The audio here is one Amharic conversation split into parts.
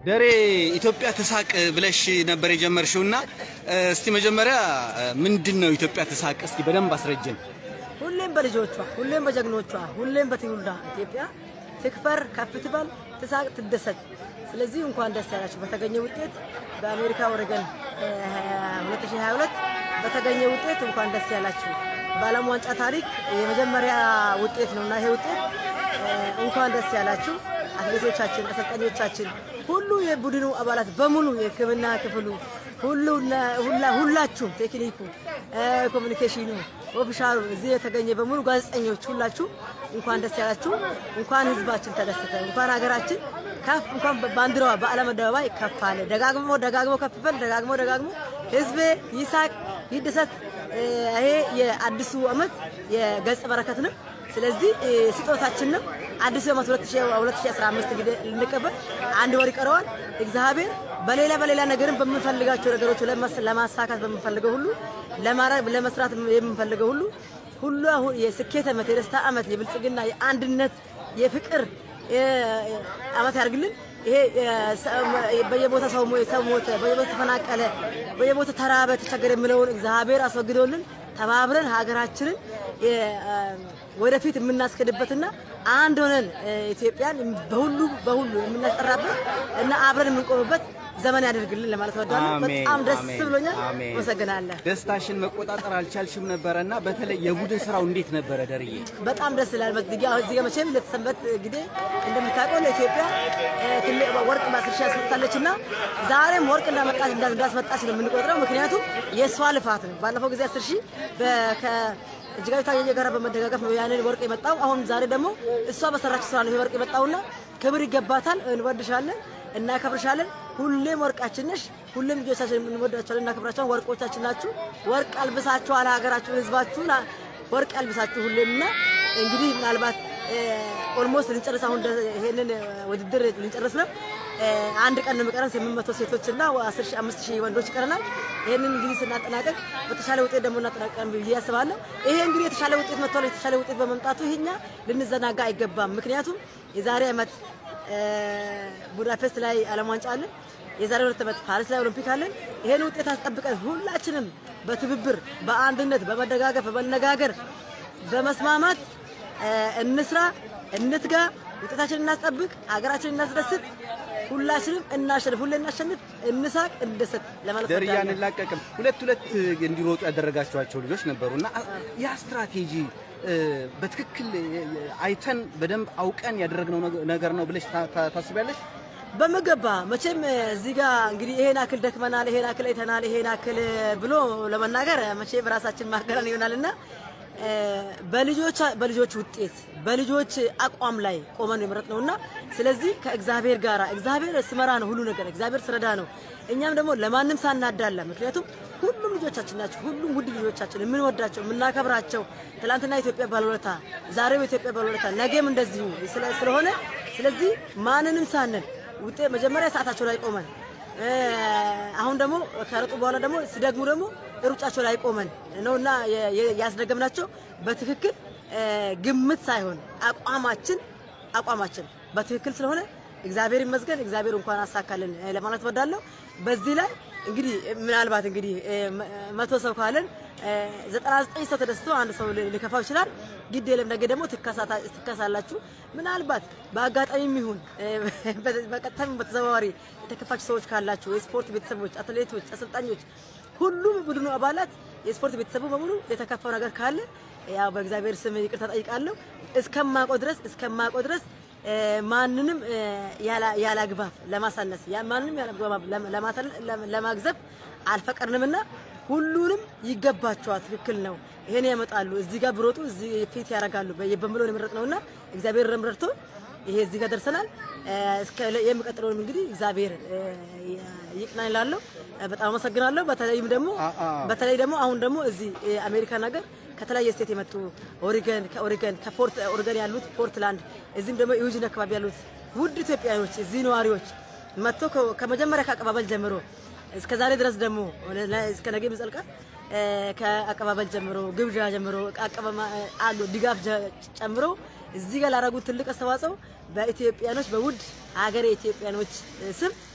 ደሬ ኢትዮጵያ ትሳቅ ብለሽ ነበር የጀመርሽው እና እስቲ መጀመሪያ ምንድን ነው ኢትዮጵያ ትሳቅ? እስቲ በደንብ አስረጅን። ሁሌም በልጆቿ ሁሌም በጀግኖቿ ሁሌም በትውልዷ ኢትዮጵያ ትክበር፣ ከፍ ትበል፣ ትሳቅ፣ ትደሰት። ስለዚህ እንኳን ደስ ያላችሁ በተገኘ ውጤት በአሜሪካ ኦሬገን 2022 በተገኘ ውጤት እንኳን ደስ ያላችሁ። በዓለም ዋንጫ ታሪክ የመጀመሪያ ውጤት ነውና ይሄ ውጤት እንኳን ደስ ያላችሁ። አትሌቶቻችን፣ አሰልጣኞቻችን፣ ሁሉ የቡድኑ አባላት በሙሉ የሕክምና ክፍሉ ሁሉ ሁላ ሁላችሁም ቴክኒኩ፣ ኮሚኒኬሽኑ፣ ኦፊሻሉ እዚህ የተገኘ በሙሉ ጋዜጠኞች ሁላችሁ እንኳን ደስ ያላችሁ። እንኳን ህዝባችን ተደሰተ። እንኳን ሀገራችን ከፍ እንኳን ባንዲራዋ በዓለም አደባባይ ከፍ አለ። ደጋግሞ ደጋግሞ ከፍ በል ደጋግሞ ደጋግሞ ህዝቤ ይሳቅ ይደሰት። ይሄ የአዲሱ ዓመት የገጸ በረከት ነው። ስለዚህ ስጦታችን ነው። አዲሱ ዓመት 2015 እንግዲህ ልንቀበል አንድ ወር ይቀረዋል። እግዚአብሔር በሌላ በሌላ ነገርም በምንፈልጋቸው ነገሮች ለማሳካት በምንፈልገው ሁሉ ለመስራት የምንፈልገው ሁሉ ሁሉ አሁን የስኬት ዓመት፣ የደስታ ዓመት፣ የብልጽግና፣ የአንድነት፣ የፍቅር ዓመት ያድርግልን። ይሄ በየቦታ ሰው ሞተ፣ በየቦታ ተፈናቀለ፣ በየቦታ ተራበ፣ ተቸገረ የሚለውን እግዚአብሔር አስወግዶልን ተባብረን ሀገራችንን ወደፊት የምናስከድበትና አንድ ሆነን ኢትዮጵያን በሁሉ በሁሉ የምናስጠራበት እና አብረን የምንቆምበት ዘመን ያደርግልን ለማለት ወዳለሁ። በጣም ደስ ብሎኛል። አመሰግናለሁ። ደስታሽን መቆጣጠር አልቻልሽም ነበረ እና በተለይ የቡድን ስራው እንዴት ነበረ ደርዬ? በጣም ደስ ይላል። እዚህ ጋር መቼም ለተሰንበት ጊዜ እንደምታውቀው ለኢትዮጵያ ትልቅ ወርቅ ማስርሻ ያስመጣለች እና ዛሬም ወርቅ እንዳመጣች እንዳስመጣች ነው የምንቆጥረው። ምክንያቱም የእሷ ልፋት ነው። ባለፈው ጊዜ አስር ሺህ እጅጋዊ ታየ ጋር በመደጋገፍ ነው ያንን ወርቅ የመጣው። አሁን ዛሬ ደግሞ እሷ በሰራችው ስራ ነው ይሄ ወርቅ የመጣውና ክብር ይገባታል። እንወድሻለን፣ እናከብርሻለን። ሁሌም ወርቃችን ነሽ። ሁሌም ልጆቻችን እንወዳቸዋለን፣ እናከብራቸዋለን። ወርቆቻችን ናችሁ። ወርቅ አልብሳችኋል ሀገራችሁን፣ ህዝባችሁን ወርቅ አልብሳችሁ ሁሌምና እንግዲህ ምናልባት ኦልሞስት ልንጨርስ አሁን ይሄንን ውድድር ልንጨርስ ነው። አንድ ቀን ነው የሚቀረን። ስምንት መቶ ሴቶች እና አስር ሺህ አምስት ሺህ ወንዶች ይቀረናል። ይሄንን እንግዲህ ስናጠናቀቅ በተሻለ ውጤት ደግሞ እናጠናቀቃለን ብዬ አስባለሁ። ይሄ እንግዲህ የተሻለ ውጤት መጥቷል። የተሻለ ውጤት በመምጣቱ ይሄኛ ልንዘናጋ አይገባም። ምክንያቱም የዛሬ ዓመት ቡዳፔስት ላይ ዓለም ዋንጫ አለን። የዛሬ ሁለት ዓመት ፓሪስ ላይ ኦሎምፒክ አለን። ይሄን ውጤት አስጠብቀን ሁላችንም በትብብር በአንድነት በመደጋገፍ በመነጋገር በመስማማት እንስራ፣ እንትጋ፣ ውጤታችንን እናስጠብቅ፣ ሀገራችንን እናስደስት፣ ሁላችንም እናሸንፍ፣ ሁሌ እናሸንፍ፣ እንሳቅ፣ እንደሰት ለማለት ደርዬ አንላቀቅም። ሁለት ሁለት እንዲሮጡ ያደረጋችኋቸው ልጆች ነበሩና ያ ስትራቴጂ በትክክል አይተን በደንብ አውቀን ያደረግነው ነገር ነው ብለሽ ታስቢያለሽ? በምገባ መቼም እዚህ ጋር እንግዲህ ይሄን አክል ደክመናል፣ ይሄን አክል አይተናል፣ ይሄን አክል ብሎ ለመናገር መቼም ራሳችን ማገራን ይሆናልና በልጆች በልጆች ውጤት በልጆች አቋም ላይ ቆመን የመረጥ ነውና ስለዚህ ከእግዚአብሔር ጋር እግዚአብሔር ስመራ ነው ሁሉ ነገር እግዚአብሔር ስረዳ ነው። እኛም ደግሞ ለማንም ሳናዳላ ምክንያቱም ሁሉም ልጆቻችን ናቸው። ሁሉም ውድ ልጆቻችን የምንወዳቸው የምናከብራቸው ትላንትና ኢትዮጵያ ባለውለታ፣ ዛሬም ኢትዮጵያ ባለውለታ፣ ነገም እንደዚሁ ስለሆነ ስለዚህ ማንንም ሳንል ውጤት መጀመሪያ ሰዓታቸው ላይ ቆመን አሁን ደግሞ ከረጡ በኋላ ደግሞ ሲደግሙ ደግሞ ሩጫቸው ላይ ቆመን ነውና ያስደገምናቸው በትክክል ግምት ሳይሆን አቋማችን አቋማችን በትክክል ስለሆነ እግዚአብሔር ይመስገን። እግዚአብሔር እንኳን አሳካልን ለማለት ወዳለሁ። በዚህ ላይ እንግዲህ ምናልባት እንግዲህ መቶ ሰው ካለን ዘጠና ዘጠኝ ሰው ተደስቶ አንድ ሰው ሊከፋው ይችላል። ግድ የለም ነገ ደግሞ ትከሳላችሁ። ምናልባት በአጋጣሚም ይሁን በቀጥታም በተዘዋዋሪ የተከፋችሁ ሰዎች ካላችሁ የስፖርት ቤተሰቦች፣ አትሌቶች፣ አሰልጣኞች፣ ሁሉም ቡድኑ አባላት የስፖርት ቤተሰቡ በሙሉ የተከፋው ነገር ካለ ያው በእግዚአብሔር ስም ይቅርታ ጠይቃለሁ። እስከማውቀው ድረስ እስከማውቀው ድረስ ማንንም ያለ አግባብ ለማሳነስ ማንንም ያለ አግባብ ለማግዘብ አልፈቀድንምና ሁሉንም ይገባቸዋል። ትክክል ነው። ይሄን ያመጣሉ። እዚህ ጋር ብሮጡ እዚህ ፊት ያደርጋሉ በምሎን የመረጥ ነውና እግዚአብሔር ረምረድቶ ይሄ እዚህ ጋር ደርሰናል። እስከ የሚቀጥለውንም እንግዲህ እግዚአብሔር ይቅናን እላለሁ። በጣም አመሰግናለሁ። በተለይም ደግሞ በተለይ ደግሞ አሁን ደግሞ እዚህ አሜሪካን ሀገር ከተለያየ ስቴት የመጡ ኦሪገን ከኦሪገን ከፖርት ኦሪገን ያሉት ፖርትላንድ፣ እዚህም ደግሞ ዩጂን አካባቢ ያሉት ውድ ኢትዮጵያኖች እዚህ ነዋሪዎች መጥቶ ከመጀመሪያ ከአቀባበል ጀምሮ እስከ ዛሬ ድረስ ደግሞ እስከ ነገ ይዘልቃል። ከአቀባበል ጀምሮ ግብዣ ጀምሮ አሉ ድጋፍ ጨምሮ እዚህ ጋር ላደረጉት ትልቅ አስተዋጽኦ በኢትዮጵያኖች በውድ ሀገሬ ኢትዮጵያኖች ስም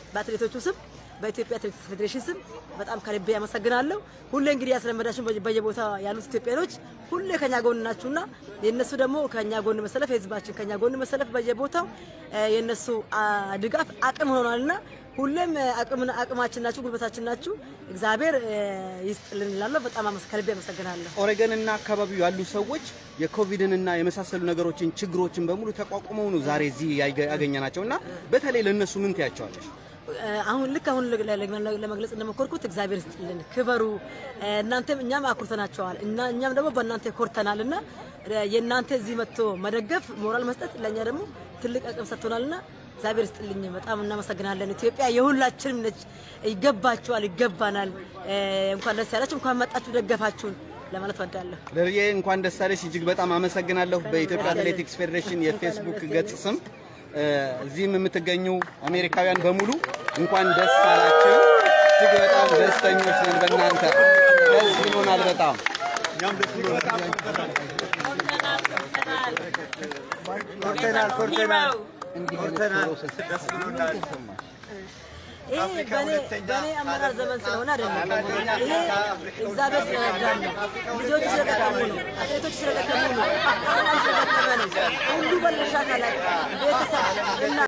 በአትሌቶቹ ስም በኢትዮጵያ አትሌቲክስ ፌዴሬሽን ስም በጣም ከልቤ ያመሰግናለሁ። ሁሌ እንግዲህ ያስለመዳችሁን በየ- በየቦታ ያሉት ኢትዮጵያኖች ሁሌ ከኛ ጎን ናችሁና የእነሱ ደግሞ ከኛ ጎን መሰለፍ የህዝባችን ከኛ ጎን መሰለፍ በየቦታው እ፣ የእነሱ አ፣ ድጋፍ አቅም ሆኗልና ሁሌም እ፣ አቅምና አቅማችን ናችሁ፣ ጉልበታችን ናችሁ። እግዚአብሔር እ፣ ይስጥልን እላለሁ። በጣም አመስ- ከልቤ አመሰግናለሁ። ኦሬገን እና አካባቢው ያሉ ሰዎች የኮቪድን እና የመሳሰሉ ነገሮችን ችግሮችን በሙሉ ተቋቁመው ነው ዛሬ እዚህ ያገ- ያገኘናቸው እና በተለይ ለእነሱ ምን ትያቸዋለሽ? አሁን ልክ አሁን ለ- ለ- ለመግለጽ እንደሞከርኩት እግዚአብሔር ይስጥልን፣ ክበሩ። እናንተም እኛም አኩርተናቸዋል እና እኛም ደግሞ በእናንተ ኮርተናል እና የእናንተ እዚህ መጥቶ መደገፍ ሞራል መስጠት ለእኛ ደግሞ ትልቅ አቅም ሰጥቶናልና እግዚአብሔር ይስጥልኝ። በጣም እናመሰግናለን። ኢትዮጵያ የሁላችንም ነች። ይገባችኋል፣ ይገባናል። እንኳን ደስ ያላችሁ፣ እንኳን መጣችሁ ደገፋችሁን ለማለት ወዳለሁ። ለርዬ እንኳን ደስ አለሽ። እጅግ በጣም አመሰግናለሁ። በኢትዮጵያ አትሌቲክስ ፌዴሬሽን የፌስቡክ ገጽ ስም እ፣ እዚህም የምትገኙ አሜሪካውያን በሙሉ እንኳን ደስ አላችሁ። እጅግ በጣም ደስተኞች ነን በእናንተ ደስ ይሆናል በጣም ኮርተናል ኮርተናል ይሄ በእኔ በእኔ አመራር ዘመን ስለሆነ አይደለም። ይሄ እግዚአብሔር ስለረዳን ነው። ልጆቹ ስለጠቀሙ ነው። አትሌቶች ስለጠቀሙ ነው። ሰላም ስለጠቀመ ነው። ሁሉ ባለድርሻ አካላት ቤተሰብ እና